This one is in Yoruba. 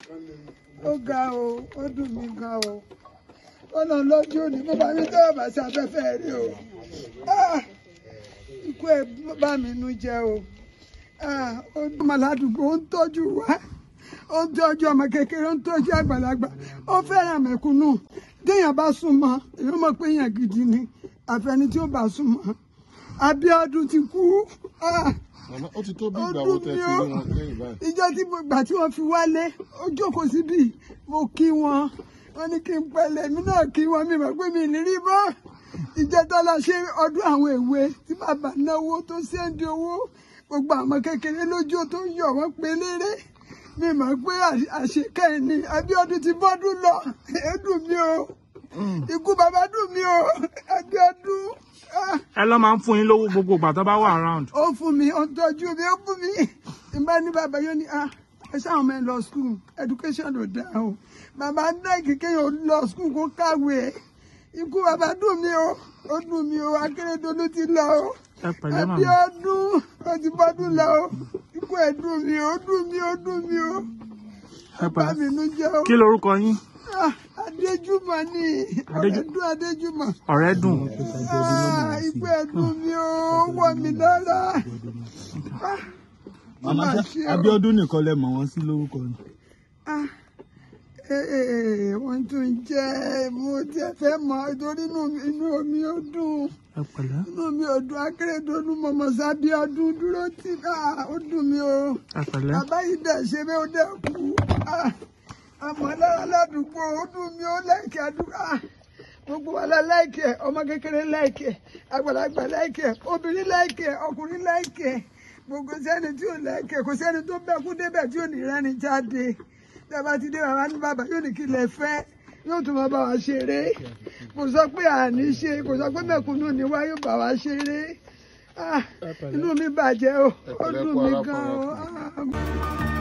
ó ga o ó dùn mí gan o ọ̀nà lọ́jọ́ òní mo bá mi tẹ́wọ̀ bá sí afẹ́fẹ́ rí o Ah! ikú ẹ̀ bá mi nú jẹ́ o Ah! ó dùn mọ́ ládùúgbò ó ń tọ́jú wa ó ń tọ́jú ọmọ kékeré ó ń tọ́jú àgbàlagbà ó fẹ́ràn mẹ̀kúnnù téèyàn bá súnmọ́ èèyàn mọ̀ pé èèyàn gidi ni àfẹni tí ó bá súnmọ́ Abíọ́dún ti kú Ah! Màmá ó ti tó bí Ó ìgbà wo dùn tẹ́ mí ti o. rí wọn lẹ́yìn báyìí. ìjọ tí mo gbà tí wọ́n fi wálé ó jókòó síbí mo kí wọn wọ́n ní kí n pẹ̀lẹ́ mi náà kí wọn mi mọ̀ pé mi ní rí bọ́ ìjẹta la ṣe ọdún àwọn èwe tí bàbá náwó tó ṣẹ́ńdì owó gbogbo àwọn kékeré lójú tó ń yọ̀ wọ́n pé léré mi mọ̀ pé àṣ- àṣekẹ́yìn ni Abíọ́dún ti bọ́dún lọ ẹ dùn mí o ikú bàbá dùn mí o Abíọ́dún ah ẹ lọ máa ń fún yín lówó gbogbo ìgbà tó bá wà around. ó fún mi ó ń tọ́jú mi ó fún mi ìbá ní bàbá yóò ní ah ẹ sáwọn ọmọ ẹ lọ skul education ló dáa o bàbá dẹ́ẹ̀kì kéèyàn lọ skul kó kàwé ikú bàbá dùn mí o ó dùn mí o Akérédolú ti lọ o ẹ pẹ̀lẹ́ màmá. Abíọ́dún ó ti bọ́dún lọ o ikú ẹ̀ dùn mí o ó dùn mí o ó dùn mí o ẹ bá mi pẹ̀lẹ́. nú jẹ́ o kí lorúkọ yín Ah, Adéjùmọ̀ ni Adéjú- Ọ̀rẹ́dún Adéjùmọ̀ ọ̀rẹ́ dùn. Ah, ikú ẹ̀ dùn mí o ó wọ̀ mí lára. Ah, Màmá má ṣá ṣe o. Abíọ́dún nìkan lẹ mọ̀ wọ́n sí lórúkọ ni. Ah, eh, eh, wọ́n tún jẹ́ mo tiẹ̀ fẹ́ mọ̀ torí inú mi- inú mi ò dùn ẹ pẹ̀lẹ́. inú mi ò dùn Akérédolú mọ̀mọ́ sábíọ́dún dúró tì ah, ó dùn mí o ẹ pẹ̀lẹ́. bàbá yìí dẹ̀ ṣe bẹ́ẹ̀ ó dẹ̀ kú Ah, àmọ́ lára ládùúgbò ó dùn mí ó lẹ́ẹ̀kẹ́ àdúrà gbogbo wa la láìkẹ́ ọmọ kékeré láìkẹ́ àgbàlagbà láìkẹ́ obìnrin láìkẹ́ ọkùnrin láìkẹ́ gbogbo sẹ́ni tí ò láìkẹ́ kò sẹ́ni tó bẹ́kú débẹ̀ tí ò ní rẹ́ni jáde dábà ti dé bàbá ní bàbá yóò ní kí lẹ fẹ́ yóò tún máa bá wa ṣeré kò sọ pé àní ṣe kò sọ pé mẹ̀kúnnù ni wá yóò bá wa ṣeré Ah, inú mi bàjẹ́ o ó pẹ̀lẹ́ dùn kú mí arákùnrin gan o. Ah,